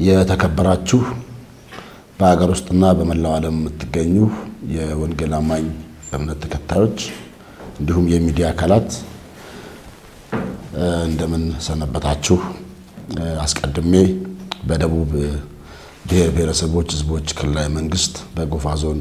የተከበራችሁ በሀገር ውስጥና በመላው ዓለም የምትገኙ የወንጌል አማኝ እምነት ተከታዮች እንዲሁም የሚዲያ አካላት እንደምን ሰነበታችሁ። አስቀድሜ በደቡብ ብሔር ብሔረሰቦች ሕዝቦች ክልላዊ መንግስት በጎፋ ዞን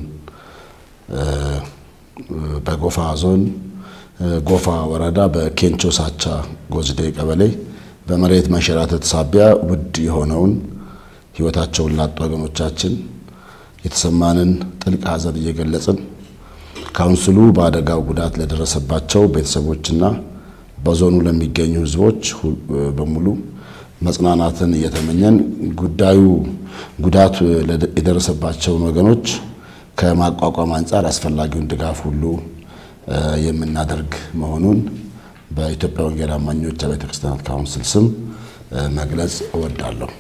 በጎፋ ዞን ጎፋ ወረዳ በኬንቾ ሳቻ ጎዝዴ ቀበሌ በመሬት መንሸራተት ሳቢያ ውድ የሆነውን ሕይወታቸውን ላጡ ወገኖቻችን የተሰማንን ጥልቅ ሐዘን እየገለጽን ካውንስሉ በአደጋው ጉዳት ለደረሰባቸው ቤተሰቦችና በዞኑ ለሚገኙ ሕዝቦች በሙሉ መጽናናትን እየተመኘን ጉዳዩ ጉዳቱ የደረሰባቸውን ወገኖች ከማቋቋም አንጻር አስፈላጊውን ድጋፍ ሁሉ የምናደርግ መሆኑን በኢትዮጵያ ወንጌል አማኞች አብያተ ክርስቲያናት ካውንስል ስም መግለጽ እወዳለሁ።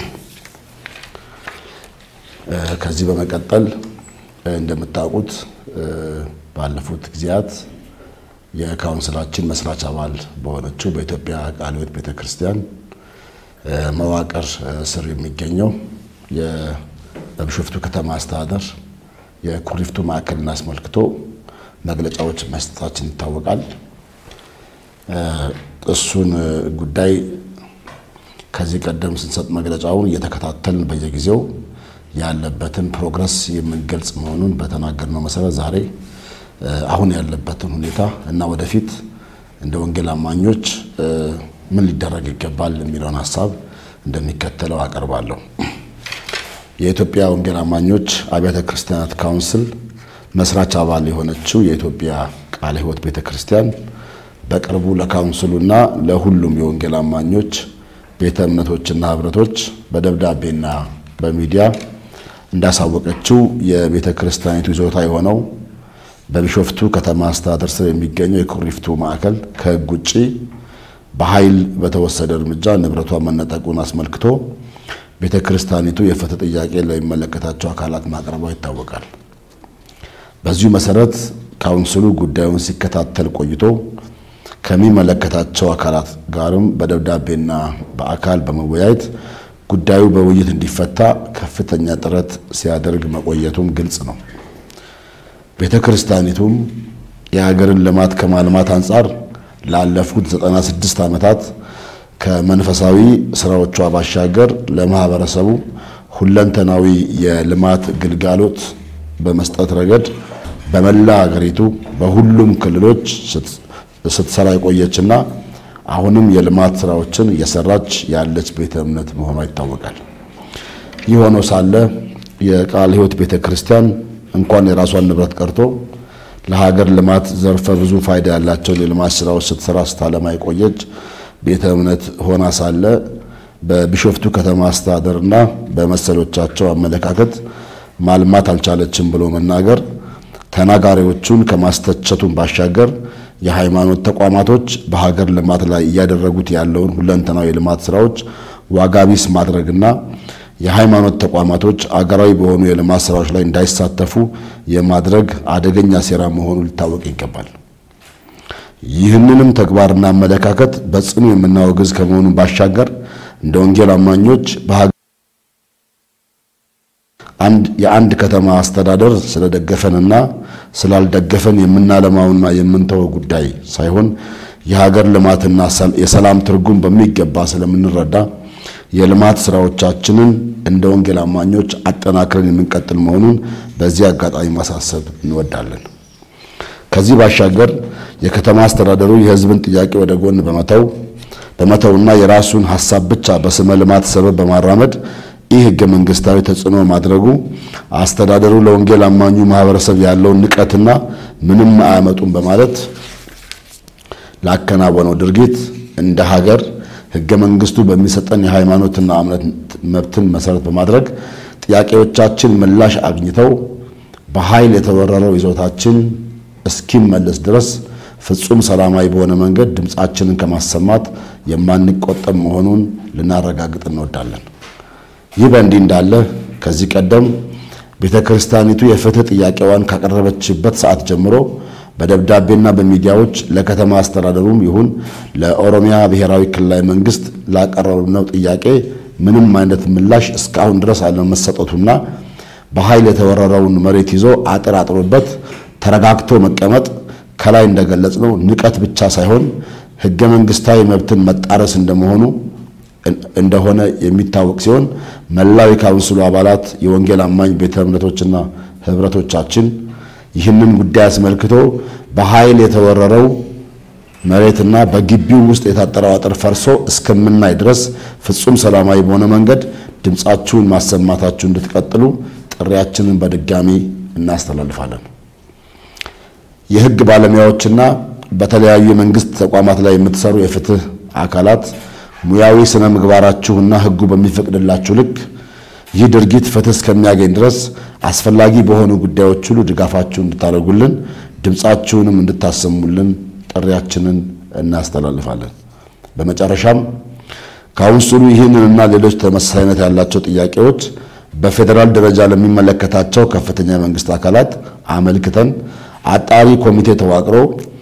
ከዚህ በመቀጠል እንደምታውቁት ባለፉት ጊዜያት የካውንስላችን መስራች አባል በሆነችው በኢትዮጵያ ቃለ ሕይወት ቤተ ክርስቲያን መዋቅር ስር የሚገኘው የቢሾፍቱ ከተማ አስተዳደር የኩሪፍቱ ማዕከልን አስመልክቶ መግለጫዎች መስጠታችን ይታወቃል። እሱን ጉዳይ ከዚህ ቀደም ስንሰጥ መግለጫውን እየተከታተልን በየጊዜው ያለበትን ፕሮግረስ የምንገልጽ መሆኑን በተናገርነው መሰረት ዛሬ አሁን ያለበትን ሁኔታ እና ወደፊት እንደ ወንጌል አማኞች ምን ሊደረግ ይገባል የሚለውን ሀሳብ እንደሚከተለው አቀርባለሁ። የኢትዮጵያ ወንጌል አማኞች አብያተ ክርስቲያናት ካውንስል መስራች አባል የሆነችው የኢትዮጵያ ቃለ ሕይወት ቤተ ክርስቲያን በቅርቡ ለካውንስሉና ለሁሉም የወንጌል አማኞች ቤተ እምነቶችና ህብረቶች በደብዳቤና በሚዲያ እንዳሳወቀችው የቤተ ክርስቲያኒቱ ይዞታ የሆነው በቢሾፍቱ ከተማ አስተዳደር ስር የሚገኘው የኩሪፍቱ ማዕከል ከሕግ ውጭ በኃይል በተወሰደ እርምጃ ንብረቷ መነጠቁን አስመልክቶ ቤተ ክርስቲያኒቱ የፍትህ ጥያቄ ለሚመለከታቸው አካላት ማቅረቧ ይታወቃል። በዚሁ መሰረት ካውንስሉ ጉዳዩን ሲከታተል ቆይቶ ከሚመለከታቸው አካላት ጋርም በደብዳቤና በአካል በመወያየት ጉዳዩ በውይይት እንዲፈታ ከፍተኛ ጥረት ሲያደርግ መቆየቱም ግልጽ ነው። ቤተ ክርስቲያኒቱም የሀገርን ልማት ከማልማት አንጻር ላለፉት 96 ዓመታት ከመንፈሳዊ ስራዎቿ ባሻገር ለማህበረሰቡ ሁለንተናዊ የልማት ግልጋሎት በመስጠት ረገድ በመላ ሀገሪቱ በሁሉም ክልሎች ስትሰራ የቆየችና አሁንም የልማት ስራዎችን እየሰራች ያለች ቤተ እምነት መሆኗ ይታወቃል። ይህ ሆኖ ሳለ የቃለ ሕይወት ቤተ ክርስቲያን እንኳን የራሷን ንብረት ቀርቶ ለሀገር ልማት ዘርፈ ብዙ ፋይዳ ያላቸውን የልማት ስራዎች ስትሰራ ስታለማ የቆየች ቤተ እምነት ሆና ሳለ በቢሾፍቱ ከተማ አስተዳደርና በመሰሎቻቸው አመለካከት ማልማት አልቻለችም ብሎ መናገር ተናጋሪዎቹን ከማስተቸቱን ባሻገር የሃይማኖት ተቋማቶች በሀገር ልማት ላይ እያደረጉት ያለውን ሁለንተናዊ የልማት ስራዎች ዋጋ ቢስ ማድረግና የሃይማኖት ተቋማቶች አገራዊ በሆኑ የልማት ስራዎች ላይ እንዳይሳተፉ የማድረግ አደገኛ ሴራ መሆኑ ሊታወቅ ይገባል። ይህንንም ተግባርና አመለካከት በጽኑ የምናወግዝ ከመሆኑ ባሻገር እንደ ወንጌል አማኞች የአንድ ከተማ አስተዳደር ስለደገፈንና ስላልደገፈን የምናለማውና የምንተወው ጉዳይ ሳይሆን የሀገር ልማትና የሰላም ትርጉም በሚገባ ስለምንረዳ የልማት ስራዎቻችንን እንደ ወንጌል አማኞች አጠናክረን የምንቀጥል መሆኑን በዚህ አጋጣሚ ማሳሰብ እንወዳለን። ከዚህ ባሻገር የከተማ አስተዳደሩ የሕዝብን ጥያቄ ወደ ጎን በመተው በመተውና የራሱን ሀሳብ ብቻ በስመ ልማት ሰበብ በማራመድ ይህ ህገ መንግስታዊ ተጽዕኖ ማድረጉ አስተዳደሩ ለወንጌል አማኙ ማህበረሰብ ያለውን ንቀትና ምንም አያመጡም በማለት ላከናወነው ድርጊት እንደ ሀገር ህገ መንግስቱ በሚሰጠን የሃይማኖትና እምነት መብትን መሰረት በማድረግ ጥያቄዎቻችን ምላሽ አግኝተው በኃይል የተወረረው ይዞታችን እስኪመለስ ድረስ ፍጹም ሰላማዊ በሆነ መንገድ ድምፃችንን ከማሰማት የማንቆጠብ መሆኑን ልናረጋግጥ እንወዳለን። ይህ በእንዲህ እንዳለ ከዚህ ቀደም ቤተ ክርስቲያኒቱ የፍትህ ጥያቄዋን ካቀረበችበት ሰዓት ጀምሮ በደብዳቤና በሚዲያዎች ለከተማ አስተዳደሩም ይሁን ለኦሮሚያ ብሔራዊ ክልላዊ መንግስት ላቀረብነው ጥያቄ ምንም አይነት ምላሽ እስካሁን ድረስ አለመሰጠቱና በኃይል የተወረረውን መሬት ይዞ አጥር አጥሮበት ተረጋግቶ መቀመጥ ከላይ እንደገለጽ ነው ንቀት ብቻ ሳይሆን ሕገ መንግስታዊ መብትን መጣረስ እንደመሆኑ እንደሆነ የሚታወቅ ሲሆን መላው የካውንስሉ አባላት የወንጌል አማኝ ቤተ እምነቶችና ህብረቶቻችን ይህንን ጉዳይ አስመልክቶ በኃይል የተወረረው መሬትና በግቢው ውስጥ የታጠረው አጥር ፈርሶ እስከምናይ ድረስ ፍጹም ሰላማዊ በሆነ መንገድ ድምፃችሁን ማሰማታችሁ እንድትቀጥሉ ጥሪያችንን በድጋሚ እናስተላልፋለን። የህግ ባለሙያዎችና በተለያዩ የመንግስት ተቋማት ላይ የምትሰሩ የፍትህ አካላት ሙያዊ ስነ ምግባራችሁና ህጉ በሚፈቅድላችሁ ልክ ይህ ድርጊት ፍትህ እስከሚያገኝ ድረስ አስፈላጊ በሆኑ ጉዳዮች ሁሉ ድጋፋችሁን እንድታደርጉልን ድምፃችሁንም እንድታሰሙልን ጥሪያችንን እናስተላልፋለን። በመጨረሻም ካውንስሉ ይህንንና ሌሎች ተመሳሳይነት ያላቸው ጥያቄዎች በፌዴራል ደረጃ ለሚመለከታቸው ከፍተኛ የመንግስት አካላት አመልክተን አጣሪ ኮሚቴ ተዋቅሮ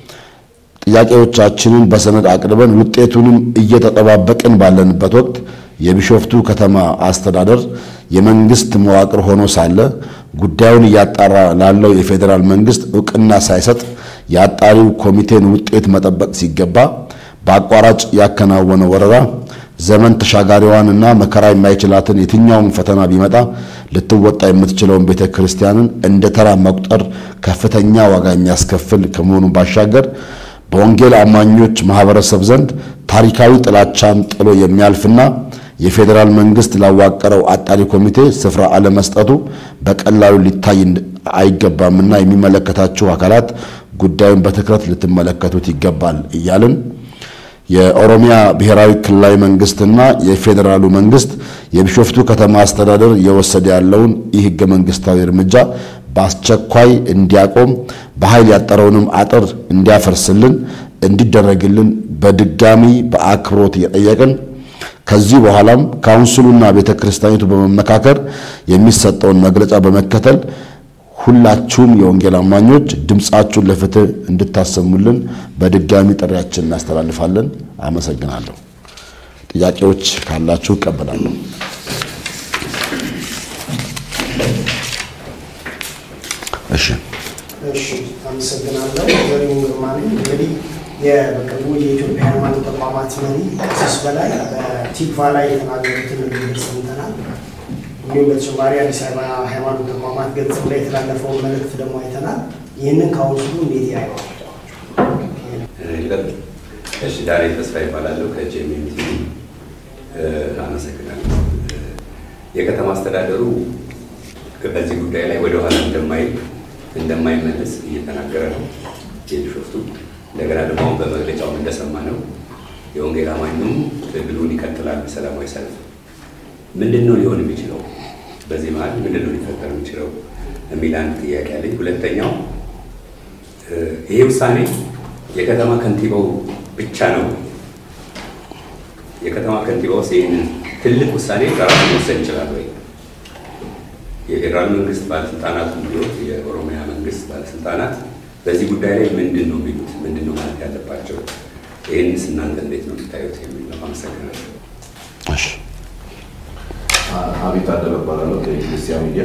ጥያቄዎቻችንን በሰነድ አቅርበን ውጤቱንም እየተጠባበቅን ባለንበት ወቅት የቢሾፍቱ ከተማ አስተዳደር የመንግስት መዋቅር ሆኖ ሳለ ጉዳዩን እያጣራ ላለው የፌዴራል መንግስት እውቅና ሳይሰጥ የአጣሪው ኮሚቴን ውጤት መጠበቅ ሲገባ በአቋራጭ ያከናወነ ወረራ ዘመን ተሻጋሪዋንና መከራ የማይችላትን የትኛውም ፈተና ቢመጣ ልትወጣ የምትችለውን ቤተ ክርስቲያንን እንደ ተራ መቁጠር ከፍተኛ ዋጋ የሚያስከፍል ከመሆኑ ባሻገር በወንጌል አማኞች ማህበረሰብ ዘንድ ታሪካዊ ጥላቻን ጥሎ የሚያልፍና የፌዴራል መንግስት ላዋቀረው አጣሪ ኮሚቴ ስፍራ አለመስጠቱ በቀላሉ ሊታይ አይገባምና የሚመለከታችሁ አካላት ጉዳዩን በትኩረት ልትመለከቱት ይገባል እያልን የኦሮሚያ ብሔራዊ ክልላዊ መንግስትና የፌዴራሉ መንግስት የቢሾፍቱ ከተማ አስተዳደር እየወሰደ ያለውን ይህ ህገ መንግስታዊ እርምጃ በአስቸኳይ እንዲያቆም በኃይል ያጠረውንም አጥር እንዲያፈርስልን እንዲደረግልን በድጋሚ በአክብሮት እየጠየቅን ከዚህ በኋላም ካውንስሉና ቤተ ክርስቲያኒቱ በመመካከር የሚሰጠውን መግለጫ በመከተል ሁላችሁም የወንጌል አማኞች ድምፃችሁን ለፍትህ እንድታሰሙልን በድጋሚ ጥሪያችን እናስተላልፋለን። አመሰግናለሁ። ጥያቄዎች ካላችሁ እቀበላለሁ። እሺ እሺ አመሰግናለሁ። ዘሪሁን ግርማ ነኝ። እንግዲህ በቅርቡ የኢትዮጵያ ሃይማኖት ተቋማት መሪ ቀሲስ በላይ በቲክቫ ላይ የተናገሩትን ንግግር ሰምተናል። እንዲሁም በተጨማሪ አዲስ አበባ ሃይማኖት ተቋማት ገጽ ላይ የተላለፈውን መልእክት ደግሞ አይተናል። ይህንን ካውንስሉ እንዴት ያየዋል? እሺ ዳንኤል ተስፋ ይባላለሁ ከጄኤምኤም ቲቪ አመሰግናለሁ። የከተማ አስተዳደሩ በዚህ ጉዳይ ላይ ወደኋላ እንደማይል እንደማይመለስ እየተናገረ ነው የቢሾፍቱ። እንደገና ደግሞ አሁን በመግለጫው እንደሰማ ነው የወንጌል አማኙም ትግሉን ይቀጥላል በሰላማዊ ሰልፍ። ምንድን ነው ሊሆን የሚችለው? በዚህ መሀል ምንድን ነው ሊፈጠር የሚችለው የሚል አንድ ጥያቄ አለኝ። ሁለተኛው ይሄ ውሳኔ የከተማ ከንቲባው ብቻ ነው። የከተማ ከንቲባው ይህንን ትልቅ ውሳኔ በራሱ መወሰን ይችላል ወይ? የፌዴራል መንግስት ባለስልጣናት ቢሆን የኦሮሚያ መንግስት ባለስልጣናት በዚህ ጉዳይ ላይ ምንድን ነው የሚሉት? ምንድን ነው ማለት ያለባቸው? ይህንስ እናንተ እንዴት ነው የምታዩት የሚል ነው። አመሰግናለሁ። እሺ አቤት አደለ እባላለሁ ከኢትዮጵያ ሚዲያ።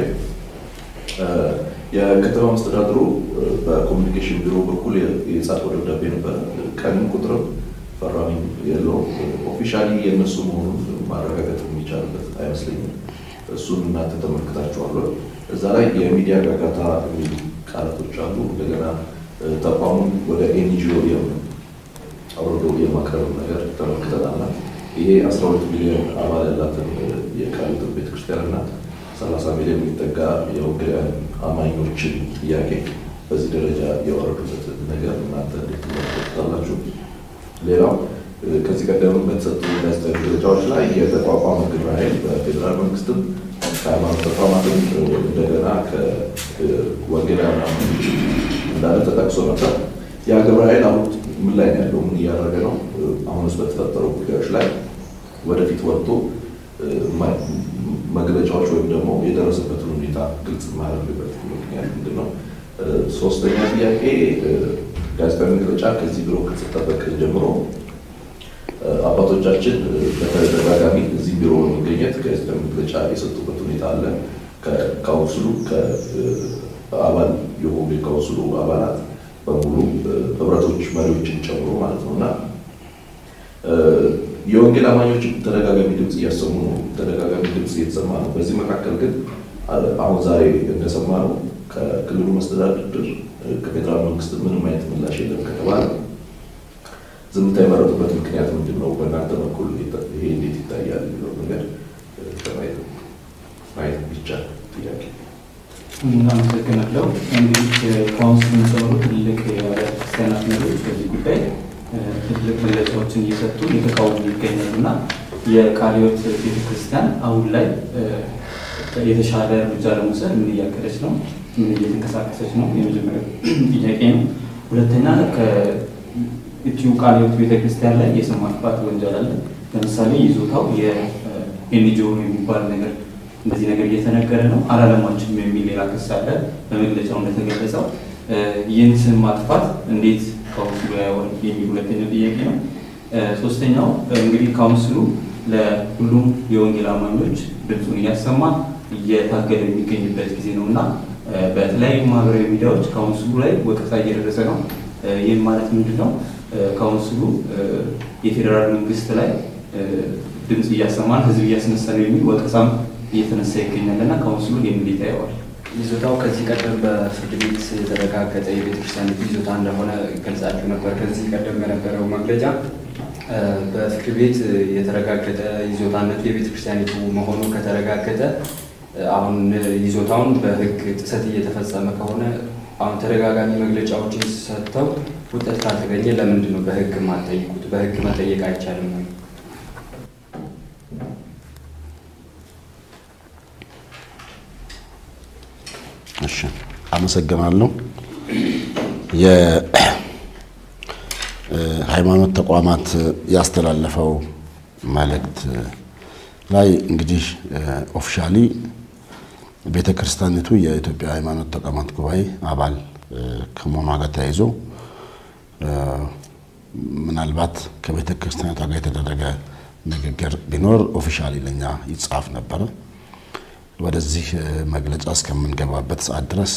የከተማ መስተዳድሩ በኮሚኒኬሽን ቢሮ በኩል የጻፈው ደብዳቤ ነበረ። ቀንም ቁጥርም ፈራሚ የለውም። ኦፊሻሊ የእነሱ መሆኑን ማረጋገጥ የሚቻልበት አይመስለኝም። እሱን እናንተ ተመልክታችኋል። እዛ ላይ የሚዲያ ጋጋታ የሚሉ ቃላቶች አሉ። እንደገና ተቋሙን ወደ ኤንጂኦ አውርዶ የማቅረብ ነገር ተመልክተናል። ይሄ 12 ሚሊዮን አባል ያላትን የቃሊቲ ቤተክርስቲያን እና 30 ሚሊዮን የሚጠጋ የወንጌላውያን አማኞችን ጥያቄ በዚህ ደረጃ የወረዱበት ነገር እናንተ እንዴት ትመለከታላችሁ? ሌላው ከዚህ ቀደም በተሰጡ ጋዜጣዊ መግለጫዎች ላይ የተቋቋመ ግብረ ኃይል በፌዴራል መንግስትም ከሃይማኖት ተቋማትም እንደገና ከወንጌላውያን አማኞች እንዳለ ተጠቅሶ ነበር። ያ ግብረ ኃይል አሁን ምን ላይ ነው ያለው? ምን እያደረገ ነው? አሁንስ በተፈጠሩ ጉዳዮች ላይ ወደፊት ወጥቶ መግለጫዎች ወይም ደግሞ የደረሰበትን ሁኔታ ግልጽ የማያደርግበት ምክንያት ምንድን ነው? ሶስተኛ ጥያቄ ጋዜጣዊ መግለጫ ከዚህ ቢሮ ከተሰጠበት ቀን ጀምሮ አባቶቻችን በተደጋጋሚ እዚህ ቢሮ በመገኘት ከህዝብ መግለጫ የሰጡበት ሁኔታ አለ። ከካውንስሉ ከአባል የሆኑ የካውንስሉ አባላት በሙሉ ህብረቶች መሪዎችን ጨምሮ ማለት ነው እና የወንጌል አማኞችም ተደጋጋሚ ድምፅ እያሰሙ ነው። ተደጋጋሚ ድምፅ እየተሰማ ነው። በዚህ መካከል ግን አሁን ዛሬ እንደሰማ ነው ከክልሉ መስተዳድር ከፌዴራል መንግስት ምንም አይነት ምላሽ የለም ከተባለ ዝምታ የመረጡበት ምክንያት ምንድን ነው? በእናንተ በኩል ይሄ እንዴት ይታያል የሚለው ነገር ከማየት ማየት ብቻ ጥያቄ። እናመሰግናለሁ። እንግዲህ ካውንስሉን ጨምሮ ትልቅ የአብያተ ክርስቲያናት መሪዎች በዚህ ጉዳይ ትልቅ መግለጫዎችን እየሰጡ እየተቃወሙ ይገኛሉ እና የቃለ ሕይወት ቤተክርስቲያን አሁን ላይ የተሻለ እርምጃ ለመውሰድ ምን እያቀደች ነው? ምን እየተንቀሳቀሰች ነው? የመጀመሪያው ጥያቄ ነው። ሁለተኛ ከኢትዮ ቃለ ሕይወት ቤተክርስቲያን ላይ የስም ማጥፋት ወንጀል አለ። ለምሳሌ ይዞታው የኤንጂኦ የሚባል ነገር እንደዚህ ነገር እየተነገረ ነው። አላለማችም የሚል ሌላ ክስ አለ። በመግለጫው እንደተገለጸው ይህን ስም ማጥፋት እንዴት ካውንስሉ ያየዋል የሚል ሁለተኛው ጥያቄ ነው። ሶስተኛው እንግዲህ ካውንስሉ ለሁሉም የወንጌል አማኞች ድምፁን እያሰማ እየታገለ የሚገኝበት ጊዜ ነው እና በተለያዩ ማህበራዊ ሚዲያዎች ካውንስሉ ላይ ወቀሳ እየደረሰ ነው። ይህም ማለት ምንድን ነው? ካውንስሉ የፌዴራል መንግስት ላይ ድምፅ እያሰማን ህዝብ እያስነሳ ነው የሚል ወቀሳም እየተነሳ ይገኛል እና ካውንስሉ ይህን እንዴት ያየዋል? ይዞታው ከዚህ ቀደም በፍርድ ቤት የተረጋገጠ የቤተክርስቲያን ይዞታ እንደሆነ ገልጻችሁ ነበር። ከዚህ ቀደም በነበረው መግለጫ በፍርድ ቤት የተረጋገጠ ይዞታነቱ የቤተክርስቲያኒቱ መሆኑ ከተረጋገጠ አሁን ይዞታውን በህግ ጥሰት እየተፈጸመ ከሆነ አሁን ተደጋጋሚ መግለጫዎችን ሰጥተው ውጤት ካልተገኘ ለምንድን ነው በህግ ማጠይቁት? በህግ መጠየቅ አይቻልም ወይ? እሺ አመሰግናለሁ። የሃይማኖት ተቋማት ያስተላለፈው መልእክት ላይ እንግዲህ ኦፊሻሊ ቤተ ክርስቲያኒቱ የኢትዮጵያ ሃይማኖት ተቋማት ጉባኤ አባል ከመሆኗ ጋር ተያይዞ ምናልባት ከቤተ ክርስቲያኒቷ ጋር የተደረገ ንግግር ቢኖር ኦፊሻሊ ለኛ ይጻፍ ነበረ። ወደዚህ መግለጫ እስከምንገባበት ሰዓት ድረስ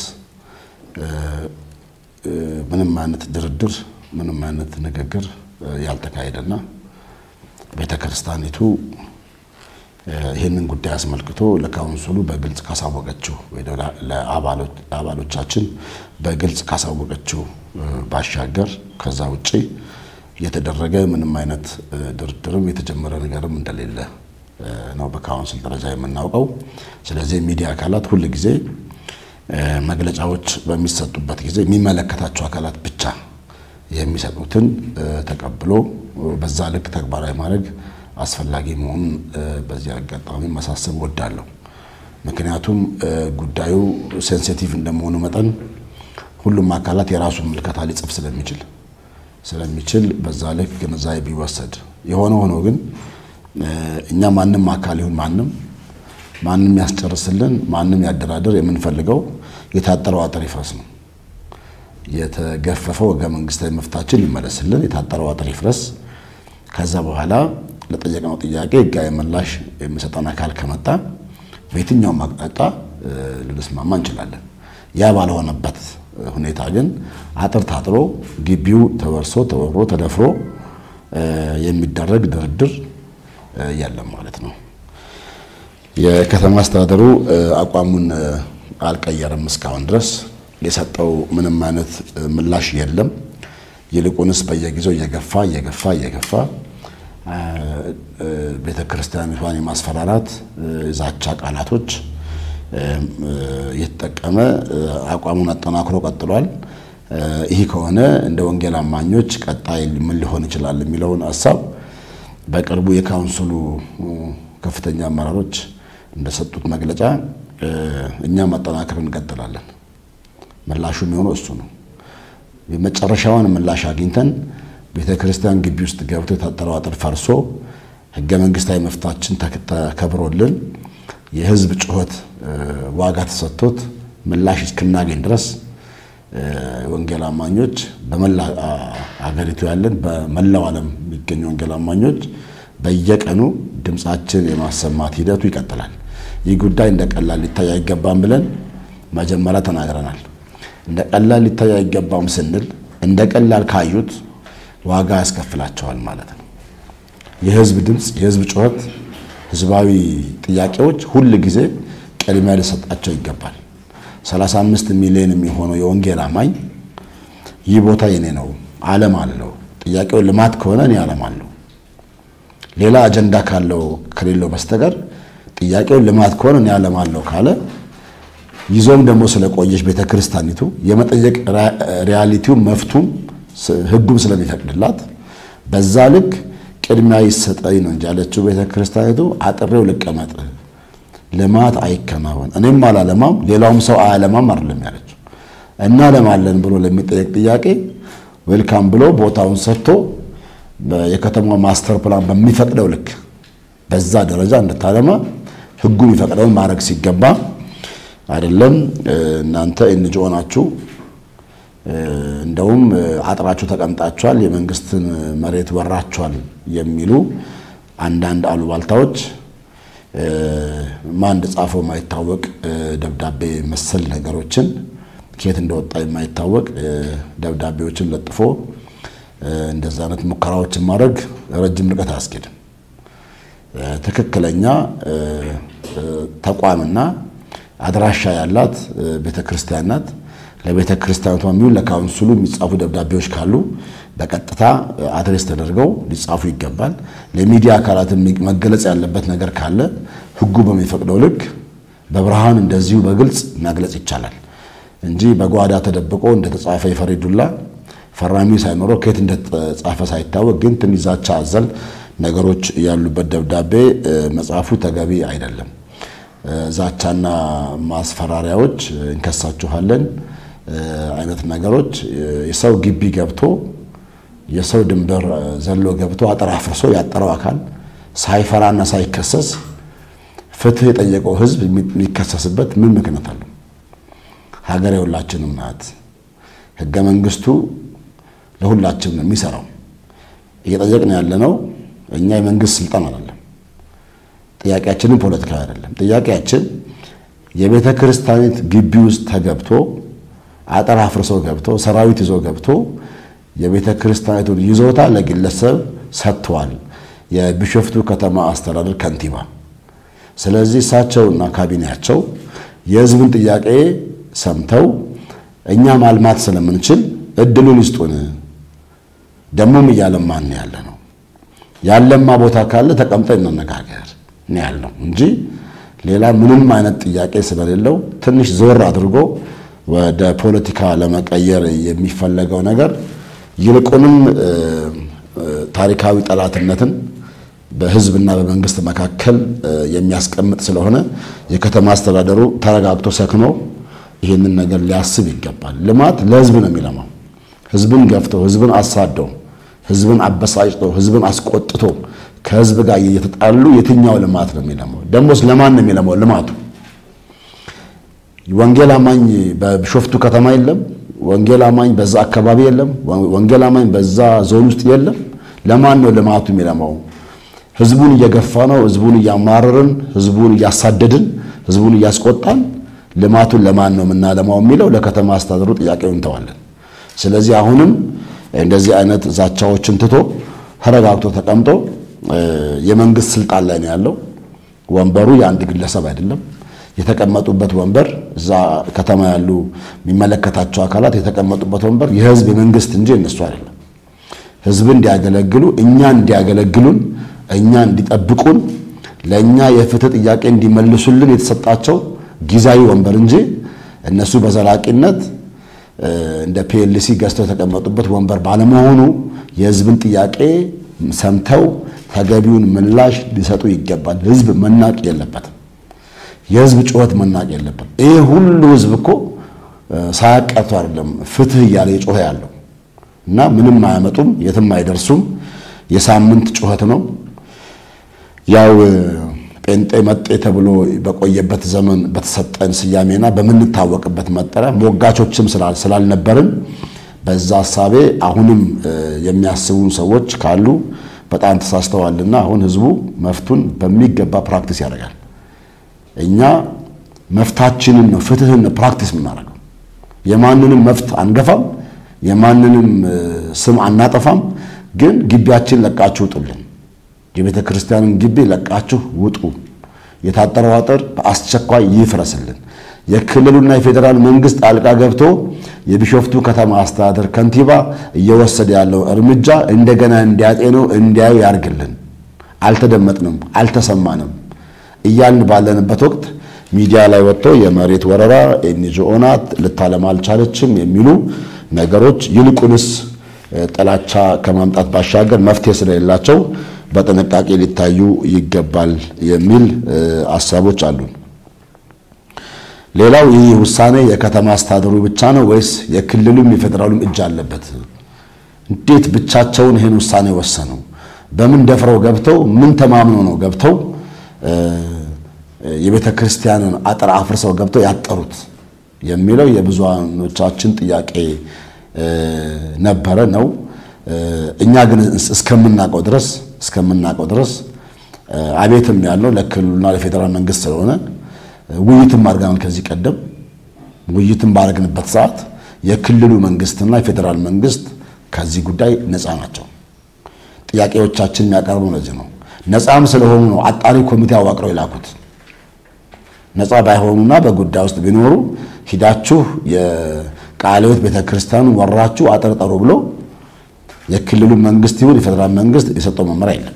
ምንም አይነት ድርድር፣ ምንም አይነት ንግግር ያልተካሄደና ቤተ ክርስቲያኒቱ ይህንን ጉዳይ አስመልክቶ ለካውንስሉ በግልጽ ካሳወቀችው ወይ ለአባሎቻችን በግልጽ ካሳወቀችው ባሻገር ከዛ ውጭ የተደረገ ምንም አይነት ድርድርም የተጀመረ ነገርም እንደሌለ ነው በካውንስል ደረጃ የምናውቀው። ስለዚህ የሚዲያ አካላት ሁል ጊዜ መግለጫዎች በሚሰጡበት ጊዜ የሚመለከታቸው አካላት ብቻ የሚሰጡትን ተቀብሎ በዛ ልክ ተግባራዊ ማድረግ አስፈላጊ መሆኑን በዚህ አጋጣሚ ማሳሰብ እወዳለሁ። ምክንያቱም ጉዳዩ ሴንሲቲቭ እንደመሆኑ መጠን ሁሉም አካላት የራሱን ምልከታ ሊጽፍ ስለሚችል ስለሚችል በዛ ልክ ግንዛቤ ቢወሰድ የሆነ ሆኖ ግን እኛ ማንም አካል ይሁን ማንም ማንም ያስጨርስልን ማንም ያደራድር የምንፈልገው የታጠረው አጥር ይፍረስ ነው። የተገፈፈው ሕገ መንግስታዊ መፍታችን ይመለስልን፣ የታጠረው አጥር ይፍረስ። ከዛ በኋላ ለጠየቅነው ጥያቄ ሕጋዊ ምላሽ የሚሰጠን አካል ከመጣ በየትኛውም አቅጣጫ ልንስማማ እንችላለን። ያ ባልሆነበት ሁኔታ ግን አጥር ታጥሮ ግቢው ተወርሶ ተወሮ ተደፍሮ የሚደረግ ድርድር የለም ማለት ነው። የከተማ አስተዳደሩ አቋሙን አልቀየረም። እስካሁን ድረስ የሰጠው ምንም አይነት ምላሽ የለም። ይልቁንስ በየጊዜው እየገፋ እየገፋ እየገፋ ቤተ ክርስቲያኒቷን የማስፈራራት ዛቻ ቃላቶች እየተጠቀመ አቋሙን አጠናክሮ ቀጥሏል። ይህ ከሆነ እንደ ወንጌል አማኞች ቀጣይ ምን ሊሆን ይችላል የሚለውን ሀሳብ በቅርቡ የካውንስሉ ከፍተኛ አመራሮች እንደሰጡት መግለጫ እኛም ማጠናከር እንቀጥላለን። ምላሹ የሚሆነው እሱ ነው። የመጨረሻውን ምላሽ አግኝተን ቤተ ክርስቲያን ግቢ ውስጥ ገብቶ የታጠረው አጥር ፈርሶ ሕገ መንግስታዊ መፍታችን ተከብሮልን የህዝብ ጩኸት ዋጋ ተሰጥቶት ምላሽ እስክናገኝ ድረስ ወንጌል አማኞች በመላ አገሪቱ ያለን በመላው ዓለም የሚገኙ ወንጌል አማኞች በየቀኑ ድምፃችን የማሰማት ሂደቱ ይቀጥላል። ይህ ጉዳይ እንደ ቀላል ሊታይ አይገባም ብለን መጀመሪያ ተናግረናል። እንደ ቀላል ሊታይ አይገባም ስንል እንደ ቀላል ካዩት ዋጋ ያስከፍላቸዋል ማለት ነው። የህዝብ ድምፅ፣ የህዝብ ጩኸት፣ ህዝባዊ ጥያቄዎች ሁል ጊዜ ቅድሚያ ሊሰጣቸው ይገባል። 35 ሚሊዮን የሚሆነው የወንጌል አማኝ ይህ ቦታ የኔ ነው ዓለም አለው። ጥያቄው ልማት ከሆነ እኔ ዓለም አለው። ሌላ አጀንዳ ካለው ከሌለው በስተቀር ጥያቄው ልማት ከሆነ እኔ ዓለም አለው ካለ ይዞም ደግሞ ስለቆየች ቤተ ክርስቲያኒቱ የመጠየቅ ሪያሊቲው መፍቱም ህጉም ስለሚፈቅድላት በዛ ልክ ቅድሚያ ይሰጠኝ ነው እንጂ ያለችው ቤተ ክርስቲያኒቱ አጥሬው ልቀመጥ፣ ልማት አይከናወን፣ እኔም አላለማም ሌላውም ሰው አያለማም አይደለም ያለችው። እናለማለን ብሎ ለሚጠየቅ ጥያቄ ዌልካም ብሎ ቦታውን ሰጥቶ የከተማው ማስተር ፕላን በሚፈቅደው ልክ በዛ ደረጃ እንድታለማ ህጉ የሚፈቅደውን ማድረግ ሲገባ አይደለም እናንተ ኤንጂኦ ናችሁ፣ እንደውም አጥራችሁ ተቀምጣችኋል፣ የመንግስትን መሬት ወራችኋል የሚሉ አንዳንድ አሉባልታዎች ማን እንደጻፈው የማይታወቅ ደብዳቤ መሰል ነገሮችን ከየት እንደወጣ የማይታወቅ ደብዳቤዎችን ለጥፎ እንደዛ አይነት ሙከራዎችን ማድረግ ረጅም ርቀት አያስኬድም። ትክክለኛ ተቋምና አድራሻ ያላት ቤተ ክርስቲያን ናት። ለቤተ ክርስቲያኗ የሚሆን ለካውንስሉ የሚጻፉ ደብዳቤዎች ካሉ በቀጥታ አድሬስ ተደርገው ሊጻፉ ይገባል። ለሚዲያ አካላት መገለጽ ያለበት ነገር ካለ ህጉ በሚፈቅደው ልክ በብርሃን እንደዚሁ በግልጽ መግለጽ ይቻላል እንጂ በጓዳ ተደብቆ እንደተጻፈ የፈሪዱላ ፈራሚው ሳይኖረው ከየት እንደተጻፈ ሳይታወቅ ግን ትንሽ ዛቻ አዘል ነገሮች ያሉበት ደብዳቤ መጻፉ ተገቢ አይደለም። ዛቻና ማስፈራሪያዎች እንከሳችኋለን አይነት ነገሮች የሰው ግቢ ገብቶ የሰው ድንበር ዘሎ ገብቶ አጥር አፍርሶ ያጠረው አካል ሳይፈራና ሳይከሰስ ፍትህ የጠየቀው ህዝብ የሚከሰስበት ምን ምክንያት አለው? ሀገር የሁላችንም ናት። ህገ መንግስቱ ለሁላችንም ነው የሚሰራው። እየጠየቅን ያለነው እኛ የመንግስት ስልጣን አይደለም። ጥያቄያችንም ፖለቲካዊ አይደለም። ጥያቄያችን የቤተ ክርስቲያኒት ግቢ ውስጥ ተገብቶ አጥር አፍርሶ ገብቶ ሰራዊት ይዞ ገብቶ የቤተ ክርስቲያኒቱን ይዞታ ለግለሰብ ሰጥተዋል የቢሾፍቱ ከተማ አስተዳደር ከንቲባ። ስለዚህ እሳቸውና ካቢኔያቸው የህዝብን ጥያቄ ሰምተው እኛ ማልማት ስለምንችል እድሉን ይስጡን፣ ደግሞም እያለማን ያለ ነው። ያለማ ቦታ ካለ ተቀምጠን እንነጋገር ነው ያልነው እንጂ ሌላ ምንም አይነት ጥያቄ ስለሌለው ትንሽ ዞር አድርጎ ወደ ፖለቲካ ለመቀየር የሚፈለገው ነገር ይልቁንም ታሪካዊ ጠላትነትን በህዝብና በመንግስት መካከል የሚያስቀምጥ ስለሆነ የከተማ አስተዳደሩ ተረጋግቶ ሰክኖ ይህንን ነገር ሊያስብ ይገባል። ልማት ለህዝብ ነው የሚለማው። ህዝብን ገፍቶ፣ ህዝብን አሳዶ፣ ህዝብን አበሳጭቶ፣ ህዝብን አስቆጥቶ ከህዝብ ጋር እየተጣሉ የትኛው ልማት ነው የሚለማው? ደሞስ ለማን ነው የሚለማው ልማቱ? ወንጌል አማኝ በቢሾፍቱ ከተማ የለም። ወንጌል አማኝ በዛ አካባቢ የለም። ወንጌል አማኝ በዛ ዞን ውስጥ የለም። ለማን ነው ልማቱ የሚለማው? ህዝቡን እየገፋ ነው፣ ህዝቡን እያማረርን፣ ህዝቡን እያሳደድን፣ ህዝቡን እያስቆጣን ልማቱን ለማን ነው የምናለማው የሚለው ለከተማ አስተዳደሩ ጥያቄውን እንተዋለን። ስለዚህ አሁንም እንደዚህ አይነት ዛቻዎችን ትቶ ተረጋግቶ ተቀምጦ የመንግስት ስልጣን ላይ ነው ያለው። ወንበሩ የአንድ ግለሰብ አይደለም። የተቀመጡበት ወንበር እዛ ከተማ ያሉ የሚመለከታቸው አካላት የተቀመጡበት ወንበር የህዝብ የመንግስት እንጂ እነሱ አይደለም። ህዝብ እንዲያገለግሉ እኛ እንዲያገለግሉን እኛ እንዲጠብቁን ለእኛ የፍትህ ጥያቄ እንዲመልሱልን የተሰጣቸው ጊዜያዊ ወንበር እንጂ እነሱ በዘላቂነት እንደ ፒኤልሲ ገዝተው የተቀመጡበት ወንበር ባለመሆኑ የህዝብን ጥያቄ ሰምተው ተገቢውን ምላሽ ሊሰጡ ይገባል። ህዝብ መናቅ የለበትም። የህዝብ ጩኸት መናቅ የለበትም። ይህ ሁሉ ህዝብ እኮ ሳያቀርቱ አይደለም ፍትህ እያለ የጮኸ ያለው እና ምንም አያመጡም፣ የትም አይደርሱም። የሳምንት ጩኸት ነው። ያው ጴንጤ መጤ ተብሎ በቆየበት ዘመን በተሰጠን ስያሜና በምንታወቅበት መጠሪያ ሞጋቾችም ስላልነበርን በዛ ሀሳቤ አሁንም የሚያስቡ ሰዎች ካሉ በጣም ተሳስተዋልና አሁን ህዝቡ መፍቱን በሚገባ ፕራክቲስ ያደርጋል። እኛ መፍታችንን ነው ፍትህን ነው ፕራክቲስ የምናደርገው። የማንንም መፍት አንገፋም፣ የማንንም ስም አናጠፋም። ግን ግቢያችን ለቃችሁ ውጡልን፣ የቤተ ክርስቲያንን ግቢ ለቃችሁ ውጡ፣ የታጠረው አጥር በአስቸኳይ ይፍረስልን። የክልሉና የፌዴራል መንግስት ጣልቃ ገብቶ የቢሾፍቱ ከተማ አስተዳደር ከንቲባ እየወሰደ ያለው እርምጃ እንደገና እንዲያጤነው እንዲያዩ ያርግልን። አልተደመጥንም፣ አልተሰማንም እያልን ባለንበት ወቅት ሚዲያ ላይ ወጥቶ የመሬት ወረራ ኤንጂኦ ናት ልታለማ አልቻለችም የሚሉ ነገሮች ይልቁንስ ጥላቻ ከማምጣት ባሻገር መፍትሄ ስለሌላቸው በጥንቃቄ ሊታዩ ይገባል የሚል ሀሳቦች አሉን። ሌላው ይህ ውሳኔ የከተማ አስተዳደሩ ብቻ ነው ወይስ የክልሉም የፌዴራሉም እጅ አለበት? እንዴት ብቻቸውን ይህን ውሳኔ ወሰኑ? በምን ደፍረው ገብተው ምን ተማምነው ነው ገብተው የቤተ ክርስቲያንን አጥር አፍርሰው ገብተው ያጠሩት የሚለው የብዙሃኖቻችን ጥያቄ ነበረ ነው። እኛ ግን እስከምናውቀው ድረስ እስከምናውቀው ድረስ አቤትም ያለው ለክልሉና ለፌዴራል መንግስት ስለሆነ ውይይትም አድርገናል። ከዚህ ቀደም ውይይትም ባደረግንበት ሰዓት የክልሉ መንግስትና የፌዴራል መንግስት ከዚህ ጉዳይ ነፃ ናቸው። ጥያቄዎቻችን የሚያቀርበው ለዚህ ነው። ነፃም ስለሆኑ ነው አጣሪ ኮሚቴ አዋቅረው የላኩት። ነፃ ባይሆኑና በጉዳይ ውስጥ ቢኖሩ ሂዳችሁ የቃለ ሕይወት ቤተክርስቲያኑን ወራችሁ አጠርጠሩ ብሎ የክልሉ መንግስት ይሁን የፌዴራል መንግስት የሰጠው መመሪያ የለም።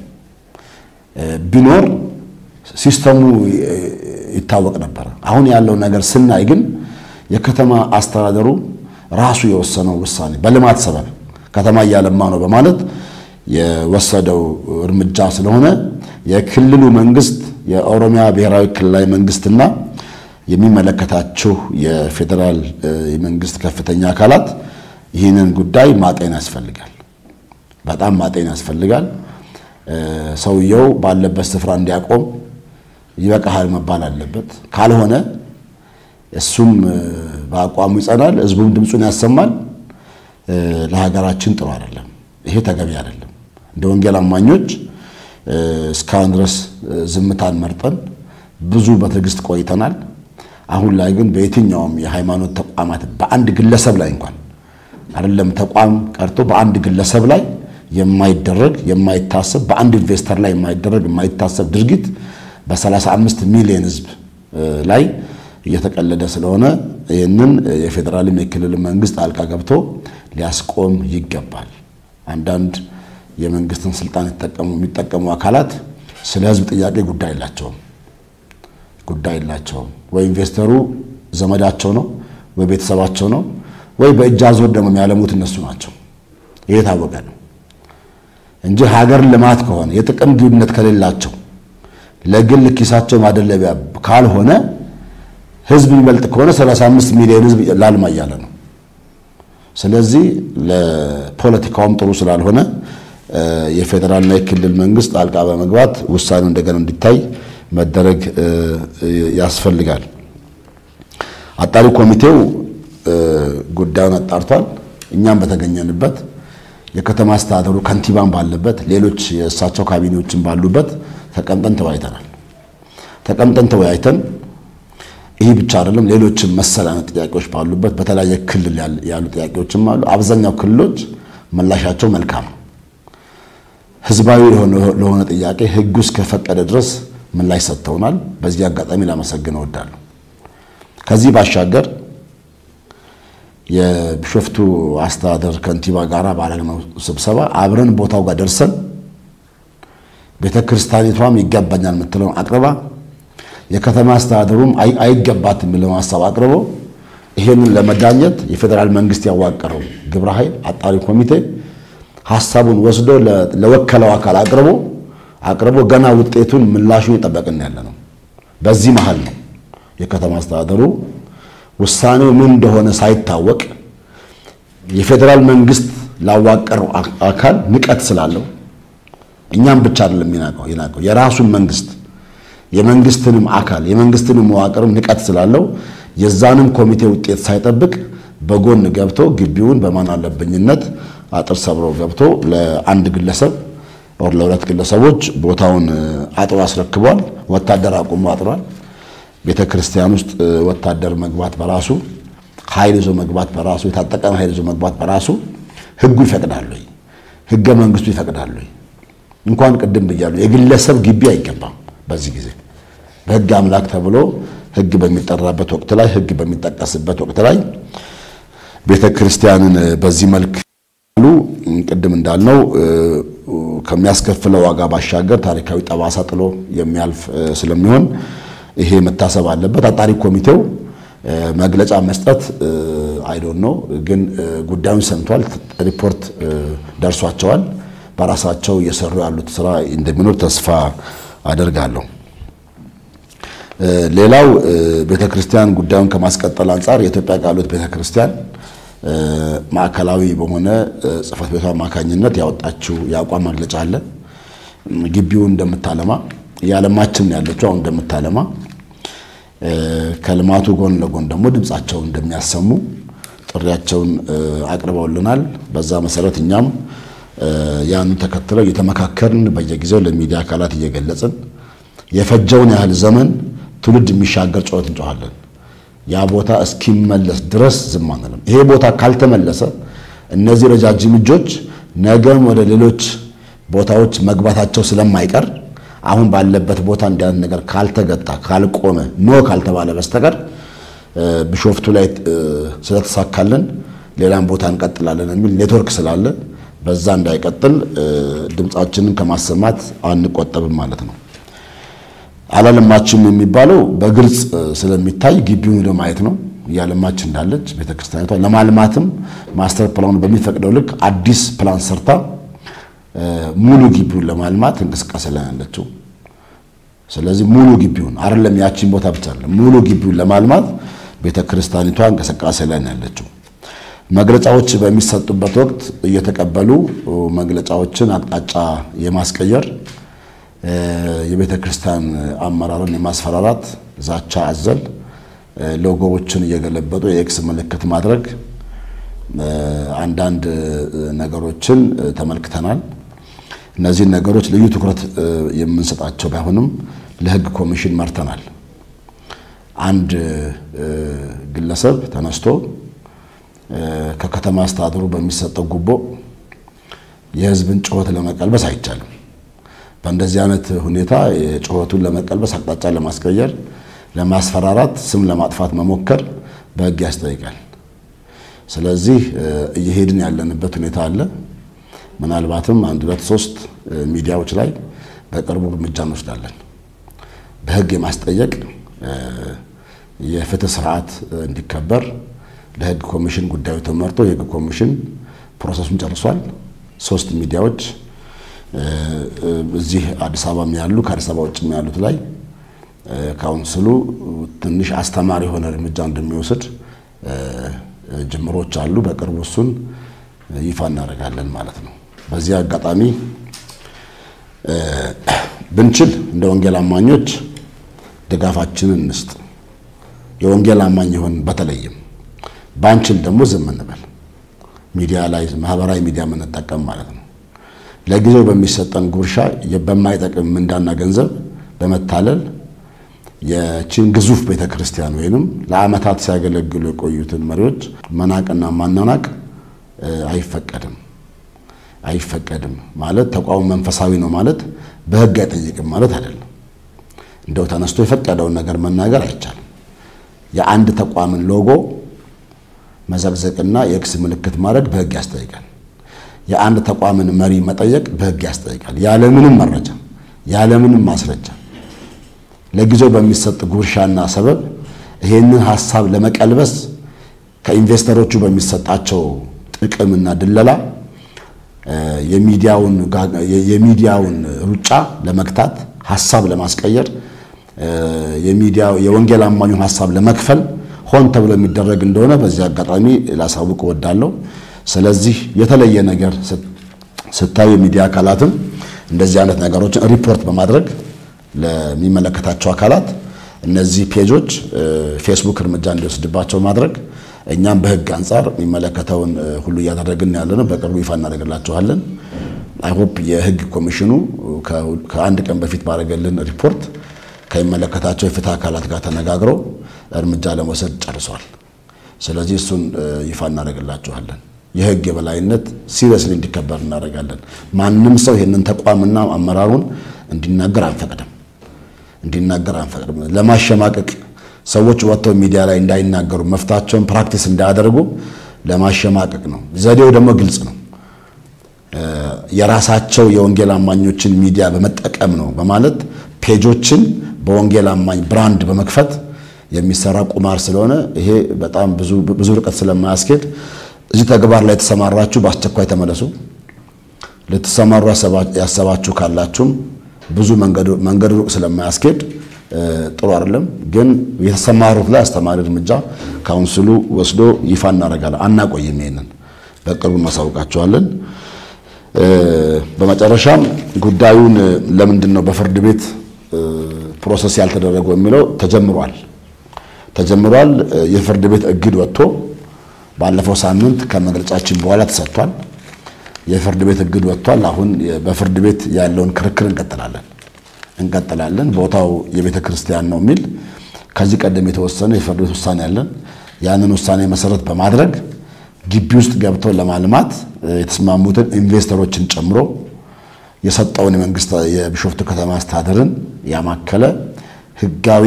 ቢኖር ሲስተሙ ይታወቅ ነበረ። አሁን ያለው ነገር ስናይ ግን የከተማ አስተዳደሩ ራሱ የወሰነው ውሳኔ በልማት ሰበብ ከተማ እያለማ ነው በማለት የወሰደው እርምጃ ስለሆነ የክልሉ መንግስት የኦሮሚያ ብሔራዊ ክልላዊ መንግስትና የሚመለከታችሁ የፌዴራል የመንግስት ከፍተኛ አካላት ይህንን ጉዳይ ማጤን ያስፈልጋል። በጣም ማጤን ያስፈልጋል። ሰውየው ባለበት ስፍራ እንዲያቆም ይበቃሃል መባል አለበት። ካልሆነ እሱም በአቋሙ ይጸናል፣ ህዝቡም ድምፁን ያሰማል። ለሀገራችን ጥሩ አይደለም። ይሄ ተገቢ አይደለም። እንደ ወንጌል አማኞች እስካሁን ድረስ ዝምታን መርጠን ብዙ በትዕግስት ቆይተናል። አሁን ላይ ግን በየትኛውም የሃይማኖት ተቋማት በአንድ ግለሰብ ላይ እንኳን አይደለም ተቋም ቀርቶ በአንድ ግለሰብ ላይ የማይደረግ የማይታሰብ በአንድ ኢንቨስተር ላይ የማይደረግ የማይታሰብ ድርጊት በ35 ሚሊዮን ህዝብ ላይ እየተቀለደ ስለሆነ ይህንን የፌዴራልም የክልል መንግስት ጣልቃ ገብቶ ሊያስቆም ይገባል። አንዳንድ የመንግስትን ስልጣን የሚጠቀሙ አካላት ስለ ህዝብ ጥያቄ ጉዳይ የላቸውም ጉዳይ የላቸውም። ወይ ኢንቨስተሩ ዘመዳቸው ነው፣ ወይ ቤተሰባቸው ነው፣ ወይ በእጅ አዙር ደግሞ የሚያለሙት እነሱ ናቸው። ይህ የታወቀ ነው እንጂ ሀገር ልማት ከሆነ የጥቅም ግንኙነት ከሌላቸው ለግል ኪሳቸው ማደለቢያ ካልሆነ ህዝብ የሚበልጥ ከሆነ 35 ሚሊዮን ህዝብ ላልማ እያለ ነው። ስለዚህ ለፖለቲካውም ጥሩ ስላልሆነ የፌዴራልና የክልል መንግስት ጣልቃ በመግባት ውሳኔው እንደገና እንዲታይ መደረግ ያስፈልጋል። አጣሪ ኮሚቴው ጉዳዩን አጣርቷል። እኛም በተገኘንበት የከተማ አስተዳደሩ ከንቲባን ባለበት ሌሎች የእሳቸው ካቢኔዎችን ባሉበት ተቀምጠን ተወያይተናል። ተቀምጠን ተወያይተን ይህ ብቻ አይደለም፣ ሌሎችም መሰል አይነት ጥያቄዎች ባሉበት በተለያየ ክልል ያሉ ጥያቄዎችም አሉ። አብዛኛው ክልሎች ምላሻቸው መልካም ነው። ህዝባዊ ለሆነ ጥያቄ ህጉ እስከፈቀደ ድረስ ምላሽ ሰጥተውናል። በዚህ አጋጣሚ ላመሰግን እወዳለሁ። ከዚህ ባሻገር የቢሾፍቱ አስተዳደር ከንቲባ ጋር ባደረግነው ስብሰባ አብረን ቦታው ጋር ደርሰን ቤተ ክርስቲያኒቷም ይገባኛል የምትለውን አቅርባ የከተማ አስተዳደሩም አይገባት የሚለውን ሀሳብ አቅርቦ ይሄንን ለመዳኘት የፌዴራል መንግስት ያዋቀረው ግብረ ኃይል አጣሪ ኮሚቴ ሀሳቡን ወስዶ ለወከለው አካል አቅርቦ አቅርቦ ገና ውጤቱን ምላሹን የጠበቅን ያለ ነው። በዚህ መሀል ነው የከተማ አስተዳደሩ ውሳኔው ምን እንደሆነ ሳይታወቅ የፌዴራል መንግስት ላዋቀረው አካል ንቀት ስላለው እኛም ብቻ አይደለም የናቀው የናቀው የራሱን መንግስት የመንግስትንም አካል የመንግስትንም መዋቅርም ንቀት ስላለው የዛንም ኮሚቴ ውጤት ሳይጠብቅ በጎን ገብቶ ግቢውን በማን አለብኝነት አጥር ሰብሮ ገብቶ ለአንድ ግለሰብ ኦር ለሁለት ግለሰቦች ቦታውን አጥሮ አስረክቧል። ወታደር አቁሞ አጥሯል። ቤተ ክርስቲያን ውስጥ ወታደር መግባት በራሱ ኃይል ይዞ መግባት በራሱ የታጠቀን ኃይል ይዞ መግባት በራሱ ሕጉ ይፈቅዳል ወይ? ሕገ መንግስቱ ይፈቅዳል ወይ? እንኳን ቅድም ብያለሁ የግለሰብ ግቢ አይገባም። በዚህ ጊዜ በሕግ አምላክ ተብሎ ሕግ በሚጠራበት ወቅት ላይ ሕግ በሚጠቀስበት ወቅት ላይ ቤተ ክርስቲያንን በዚህ መልክ ሉ ቅድም እንዳልነው ከሚያስከፍለው ዋጋ ባሻገር ታሪካዊ ጠባሳ ጥሎ የሚያልፍ ስለሚሆን ይሄ መታሰብ አለበት። አጣሪ ኮሚቴው መግለጫ መስጠት አይዶን ነው፣ ግን ጉዳዩን ሰምቷል። ሪፖርት ደርሷቸዋል። በራሳቸው እየሰሩ ያሉት ስራ እንደሚኖር ተስፋ አደርጋለሁ። ሌላው ቤተ ክርስቲያን ጉዳዩን ከማስቀጠል አንጻር የኢትዮጵያ ቃለ ሕይወት ቤተ ክርስቲያን ማዕከላዊ በሆነ ጽሕፈት ቤቷ አማካኝነት ያወጣችው የአቋም መግለጫ አለ። ግቢውን እንደምታለማ የዓለማችን ያለችው አሁን እንደምታለማ ከልማቱ ጎን ለጎን ደግሞ ድምፃቸውን እንደሚያሰሙ ጥሪያቸውን አቅርበውልናል። በዛ መሰረት እኛም ያንን ተከትለው እየተመካከርን በየጊዜው ለሚዲያ አካላት እየገለጽን የፈጀውን ያህል ዘመን ትውልድ የሚሻገር ጩኸት እንጮኻለን። ያ ቦታ እስኪመለስ ድረስ ዝም አንልም። ይሄ ቦታ ካልተመለሰ እነዚህ ረጃጅም እጆች ነገም ወደ ሌሎች ቦታዎች መግባታቸው ስለማይቀር አሁን ባለበት ቦታ እንዲያን ነገር ካልተገታ ካልቆመ ኖ ካልተባለ በስተቀር ቢሾፍቱ ላይ ስለተሳካልን ሌላም ቦታ እንቀጥላለን የሚል ኔትወርክ ስላለ በዛ እንዳይቀጥል ድምፃችንን ከማሰማት አንቆጠብም ማለት ነው። አላለማችም የሚባለው በግልጽ ስለሚታይ ግቢውን ሄዶ ማየት ነው። እያለማች እንዳለች ቤተክርስቲያኒቷ ለማልማትም ማስተር ፕላኑ በሚፈቅደው ልክ አዲስ ፕላን ሰርታ ሙሉ ግቢውን ለማልማት እንቅስቃሴ ላይ ያለችው። ስለዚህ ሙሉ ግቢውን አይደለም ያቺን ቦታ ብቻ አይደለም ሙሉ ግቢውን ለማልማት ቤተክርስቲያኒቷ እንቅስቃሴ ላይ ያለችው። መግለጫዎች በሚሰጡበት ወቅት እየተቀበሉ መግለጫዎችን አቅጣጫ የማስቀየር የቤተ ክርስቲያን አመራርን የማስፈራራት ዛቻ አዘል ሎጎዎችን እየገለበጡ የኤክስ ምልክት ማድረግ አንዳንድ ነገሮችን ተመልክተናል። እነዚህን ነገሮች ልዩ ትኩረት የምንሰጣቸው ባይሆንም ለሕግ ኮሚሽን መርተናል። አንድ ግለሰብ ተነስቶ ከከተማ አስተዳደሩ በሚሰጠው ጉቦ የሕዝብን ጩኸት ለመቀልበስ አይቻልም። በእንደዚህ አይነት ሁኔታ ጩኸቱን ለመቀልበስ አቅጣጫ ለማስቀየር፣ ለማስፈራራት፣ ስም ለማጥፋት መሞከር በሕግ ያስጠይቃል። ስለዚህ እየሄድን ያለንበት ሁኔታ አለ። ምናልባትም አንድ ሁለት ሶስት ሚዲያዎች ላይ በቅርቡ እርምጃ እንወስዳለን። በሕግ የማስጠየቅ የፍትህ ስርዓት እንዲከበር ለሕግ ኮሚሽን ጉዳዩ ተመርቶ የሕግ ኮሚሽን ፕሮሰሱን ጨርሷል። ሶስት ሚዲያዎች እዚህ አዲስ አበባ ያሉ ከአዲስ አበባ ውጭ ያሉት ላይ ካውንስሉ ትንሽ አስተማሪ የሆነ እርምጃ እንደሚወስድ ጅምሮች አሉ። በቅርቡ እሱን ይፋ እናደርጋለን ማለት ነው። በዚህ አጋጣሚ ብንችል እንደ ወንጌል አማኞች ድጋፋችንን እንስጥ። የወንጌል አማኝ ይሆን በተለይም ባንችል ደግሞ ዝም እንበል። ሚዲያ ላይ ማህበራዊ ሚዲያ የምንጠቀም ማለት ነው። ለጊዜው በሚሰጠን ጉርሻ በማይጠቅም ምንዳና ገንዘብ በመታለል የቺን ግዙፍ ቤተ ክርስቲያን ወይንም ለዓመታት ሲያገለግሉ የቆዩትን መሪዎች መናቅና ማናናቅ አይፈቀድም አይፈቀድም። ማለት ተቋሙ መንፈሳዊ ነው ማለት በሕግ አይጠይቅም ማለት አይደለም። እንደው ተነስቶ የፈቀደውን ነገር መናገር አይቻልም። የአንድ ተቋምን ሎጎ መዘቅዘቅና የኤክስ ምልክት ማድረግ በሕግ ያስጠይቃል። የአንድ ተቋምን መሪ መጠየቅ በሕግ ያስጠይቃል። ያለምንም መረጃ ያለምንም ማስረጃ ለጊዜው በሚሰጥ ጉርሻና ሰበብ ይሄንን ሀሳብ ለመቀልበስ ከኢንቨስተሮቹ በሚሰጣቸው ጥቅምና ድለላ የሚዲያውን ሩጫ ለመግታት ሀሳብ ለማስቀየር የሚዲያው የወንጌል አማኙን ሀሳብ ለመክፈል ሆን ተብሎ የሚደረግ እንደሆነ በዚህ አጋጣሚ ላሳውቅ እወዳለሁ። ስለዚህ የተለየ ነገር ስታዩ የሚዲያ አካላትም እንደዚህ አይነት ነገሮችን ሪፖርት በማድረግ ለሚመለከታቸው አካላት እነዚህ ፔጆች ፌስቡክ እርምጃ እንዲወስድባቸው ማድረግ እኛም በህግ አንጻር የሚመለከተውን ሁሉ እያደረግን ያለ ነው። በቅርቡ ይፋ እናደርግላችኋለን። አይሆፕ የህግ ኮሚሽኑ ከአንድ ቀን በፊት ባደረገልን ሪፖርት ከሚመለከታቸው የፍትህ አካላት ጋር ተነጋግረው እርምጃ ለመውሰድ ጨርሷል። ስለዚህ እሱን ይፋ እናደርግላችኋለን። የህግ የበላይነት ሲሪየስሊ እንዲከበር እናደርጋለን። ማንም ሰው ይህንን ተቋምና አመራሩን እንዲናገር አንፈቅድም እንዲናገር አንፈቅድም። ለማሸማቀቅ ሰዎች ወጥተው ሚዲያ ላይ እንዳይናገሩ መፍታቸውን ፕራክቲስ እንዳያደርጉ ለማሸማቀቅ ነው። ዘዴው ደግሞ ግልጽ ነው። የራሳቸው የወንጌል አማኞችን ሚዲያ በመጠቀም ነው በማለት ፔጆችን በወንጌል አማኝ ብራንድ በመክፈት የሚሰራ ቁማር ስለሆነ ይሄ በጣም ብዙ ርቀት ስለማያስኬድ እዚህ ተግባር ላይ የተሰማራችሁ በአስቸኳይ ተመለሱ። ልትሰማሩ ያሰባችሁ ካላችሁም ብዙ መንገድ ሩቅ ስለማያስኬድ ጥሩ አይደለም። ግን የተሰማሩት ላይ አስተማሪ እርምጃ ካውንስሉ ወስዶ ይፋ እናደርጋለን። አናቆይም። ይሄንን በቅርቡ እናሳውቃቸዋለን። በመጨረሻም ጉዳዩን ለምንድን ነው በፍርድ ቤት ፕሮሰስ ያልተደረገው የሚለው ተጀምሯል ተጀምሯል። የፍርድ ቤት እግድ ወጥቶ ባለፈው ሳምንት ከመግለጫችን በኋላ ተሰጥቷል። የፍርድ ቤት እግድ ወጥቷል። አሁን በፍርድ ቤት ያለውን ክርክር እንቀጥላለን እንቀጥላለን። ቦታው የቤተ ክርስቲያን ነው የሚል ከዚህ ቀደም የተወሰነ የፍርድ ቤት ውሳኔ ያለን ያንን ውሳኔ መሰረት በማድረግ ግቢ ውስጥ ገብተው ለማልማት የተስማሙትን ኢንቨስተሮችን ጨምሮ የሰጠውን የመንግስት የቢሾፍቱ ከተማ አስተዳደርን ያማከለ ህጋዊ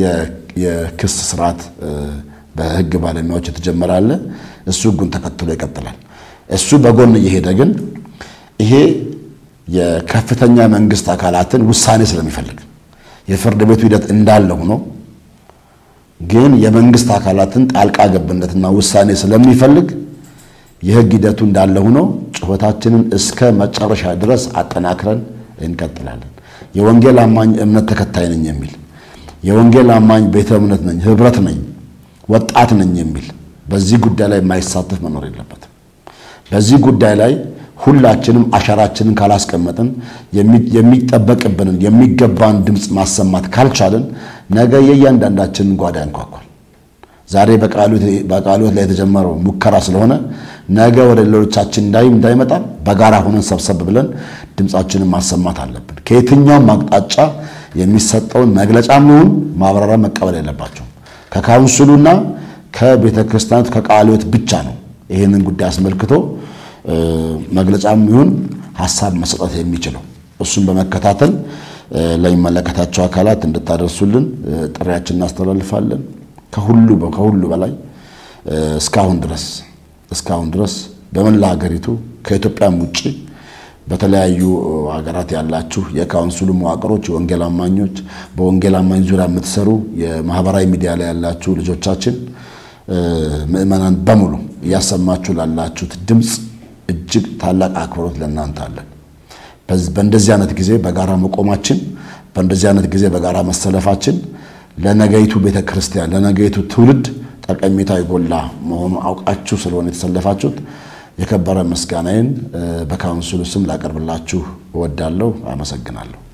የክስ ስርዓት በህግ ባለሙያዎች የተጀመረ አለ። እሱ ህጉን ተከትሎ ይቀጥላል። እሱ በጎን እየሄደ ግን ይሄ የከፍተኛ መንግስት አካላትን ውሳኔ ስለሚፈልግ የፍርድ ቤቱ ሂደት እንዳለ ሆኖ ግን የመንግስት አካላትን ጣልቃ ገብነትና ውሳኔ ስለሚፈልግ የህግ ሂደቱ እንዳለ ሆኖ ጩኸታችንን እስከ መጨረሻ ድረስ አጠናክረን እንቀጥላለን። የወንጌል አማኝ እምነት ተከታይ ነኝ የሚል የወንጌል አማኝ ቤተ እምነት ነኝ፣ ህብረት ነኝ፣ ወጣት ነኝ የሚል በዚህ ጉዳይ ላይ የማይሳተፍ መኖር የለበትም። በዚህ ጉዳይ ላይ ሁላችንም አሻራችንን ካላስቀመጥን የሚጠበቅብንን የሚገባን ድምፅ ማሰማት ካልቻልን ነገ የእያንዳንዳችንን ጓዳ ያንኳኳል። ዛሬ በቃልዮት ላይ የተጀመረው ሙከራ ስለሆነ ነገ ወደ ሌሎቻችን እንዳይመጣ በጋራ ሆነን ሰብሰብ ብለን ድምፃችንን ማሰማት አለብን። ከየትኛውም አቅጣጫ የሚሰጠውን መግለጫም ይሁን ማብራሪያ መቀበል የለባቸው ከካውንስሉና ከቤተ ክርስቲያናት ከቃልዮት ብቻ ነው ይህንን ጉዳይ አስመልክቶ መግለጫም ይሁን ሀሳብ መሰጠት የሚችለው እሱን በመከታተል ለሚመለከታቸው አካላት እንድታደርሱልን ጥሪያችን እናስተላልፋለን። ከሁሉ ከሁሉ በላይ እስካሁን ድረስ እስካሁን ድረስ በመላ ሀገሪቱ ከኢትዮጵያም ውጭ በተለያዩ ሀገራት ያላችሁ የካውንስሉ መዋቅሮች፣ የወንጌል አማኞች፣ በወንጌል አማኝ ዙሪያ የምትሰሩ የማህበራዊ ሚዲያ ላይ ያላችሁ ልጆቻችን፣ ምዕመናን በሙሉ እያሰማችሁ ላላችሁት ድምፅ እጅግ ታላቅ አክብሮት ለእናንተ አለን። በእንደዚህ አይነት ጊዜ በጋራ መቆማችን፣ በእንደዚህ አይነት ጊዜ በጋራ መሰለፋችን ለነገይቱ ቤተ ክርስቲያን ለነገይቱ ትውልድ ጠቀሜታ የጎላ መሆኑ አውቃችሁ ስለሆነ የተሰለፋችሁት የከበረ ምስጋናዬን በካውንስሉ ስም ላቀርብላችሁ እወዳለሁ። አመሰግናለሁ።